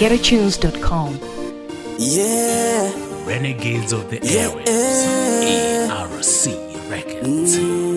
www.getatunes.com. Yeah, Renegades of the Yeah. Airwaves. ARC Records.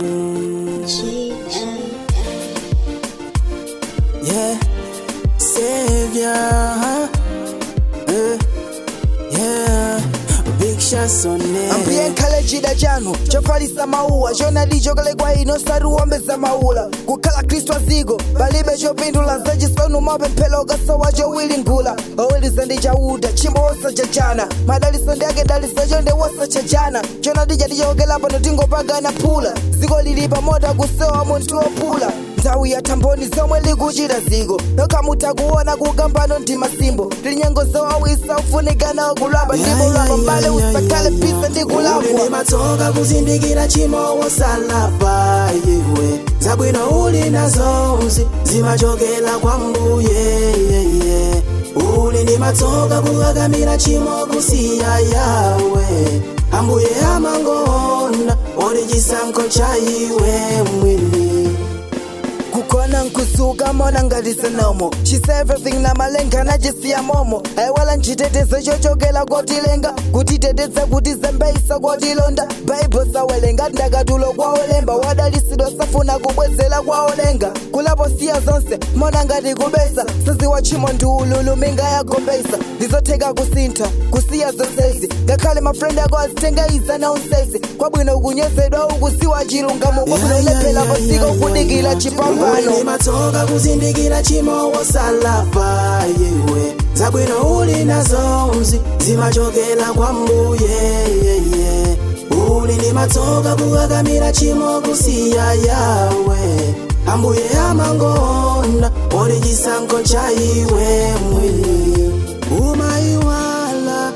yeah, Savior. Uh, yeah, big shots on it. ambuye nkhale chida chanu chofalisa mauwa chonadi chokalekwa ino satiwombeza maula kukhala khristu aziko palibe chopindula zachisonu mapemphero ukasowa chowili ngula oweliza ndi chauta chimbo wosachachana madaliso ndi ake daliso chonde wosachachana chonadi chatichokela pano tingopagana phula ziko lili pamota kusowa munthu wopula nthawi ya thamboni zomwe likuchita ziko nokhamutha kuona kukambano ndi masimbo tilinyengo zowawisa ufunikana kulapa ndipo lapa mbale usakhale pisa ndi uli kulapwa ndi matsoka kuzindikira chimo wosalapa yewe zabwino uli nazonzi zimachokera kwa mbuye yeye uli ndi matsoka kukakamira chimo kusiya yawe ambuye amangoona oli chisankho cha iwe mwini kukona nkusuka mona ngati sonomo she say everything na malenga nachisiya momo ayiwala nchitetezo chochokela kotilenga kutiteteza kuti zembeisa kotilonda baibo sawelenga ndakatulo kwaolemba wadalisidwa safuna kubwezela kwaolenga kulapo siya zonse mona ngati kubesa saziwa chimo ndi ululu minga yagombesa ndizotheka kusintha kusiya zonsezi ngakhale mafrendi ako azitenga iza na unsezi kwabwino kunyozedwa ukusiwa chilungamo kwabwino lephera pasiko kudikira chipambano uli matsoka kuzindikira chimo wosalapa yewe zabwino uli nazonzi zimachokera kwa mbuye yeye uli ndi matsoka kukakamira chimo kusiya yawe ambuye amangoona oli chisankho cha iwe mwini umayiwala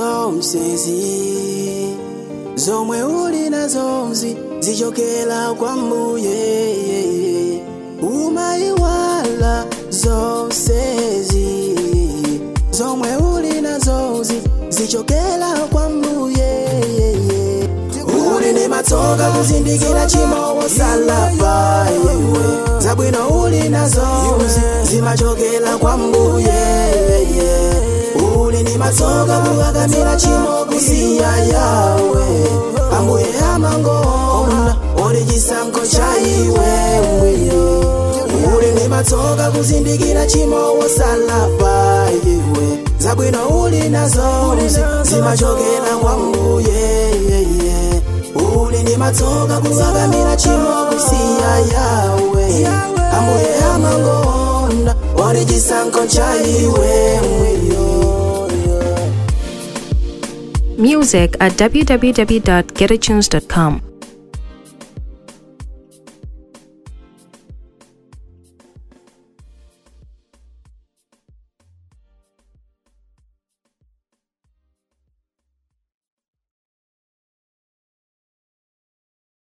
zonsezi zomwe uli nazonzi zichokera kwa mbuye umayiwala zonsezi zomwe uli nazonzi zichokera kwa mbuye uli ndi matsoka kuzindikira chimo wosalapa yewe zabwino uli nazonzi zimachokera kwa mbuye uli ndi matsoka kukakamira chimo kusiya yawe ambuye amangoona uli chisankho cha iwe mwini uli ndi matsoka kuzindikira chimo wosalapa yewe zabwino uli nazonzi zimachokera kwa mbuye uli ndi matsoka kukakamira chimo kusiya yawe ambuye amangoona uli chisankho cha iwe mwini Music at www.getatunes.com.